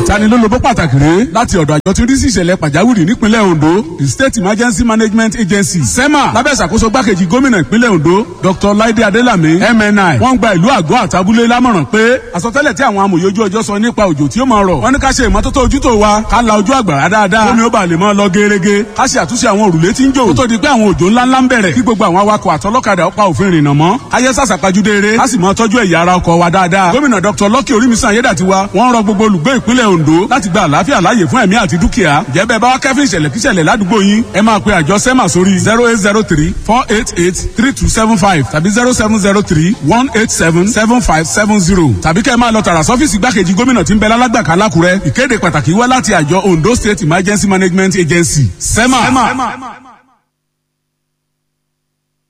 ìtanilólobó pàtàkì rèé láti ọ̀dọ̀ àjọ tí ń rí sí ìṣẹ̀lẹ̀ pàjáwìrì nípínlẹ̀ Ondo the State Emergency Management Agency SEMA lábẹ́ ìṣàkóso gbákejì gómìnà ìpínlẹ̀ Ondo Dr. Laide Adelami MNI wọ́n gba ìlú àgọ́ àtàbúlé lámọ̀ràn pé àsọtẹ́lẹ̀ tí àwọn amòye ojú ọjọ́ sọ nípa òjò tí ó máa rọ̀ wọ́n ní ká ṣe ìmọ́tótó ojútó wa ká la ojú àgbàrá dáadáa omi ó bá lè máa lọ gerege ká ṣe àtúnṣe àwọn òrùlé tí ń jò kó tó di pé àwọn òjò ńláńlá ń bẹ̀rẹ̀ kí gbogbo àwọn awakọ̀ àtọlọ́kadà ó pa òfin rìnnà mọ́ ayé sàṣàpajúdé eré ká sì máa tọ́jú ẹ̀yà ara ọkọ̀ wa dáadáa gómìnà Dr. Lucky Orímisan Ayédàtiwa wọ́n rọ gbogbo olùgbé ìpínlẹ̀ Ondo láti gba àlàáfíà láàyè fún ẹ̀mí àti dúkìá jẹ́ bẹ́ẹ̀ bá wá kẹ́fín ìṣẹ̀lẹ̀ kíṣẹ̀lẹ̀ ládùúgbò yín ẹ máa pe àjọ SEMA sórí zero eight zero three four eight eight three two seven five tàbí zero seven zero three one eight seven seven five seven zero tàbí kẹ́ ẹ máa lọ tààrà sọ́fíìsì gbákejì gómìnà tí ń bẹ lálágbàká lákùrẹ́ ìkéde pàtàkì wá láti àjọ Ondo State Emergency Management Agency SEMA. SEMA.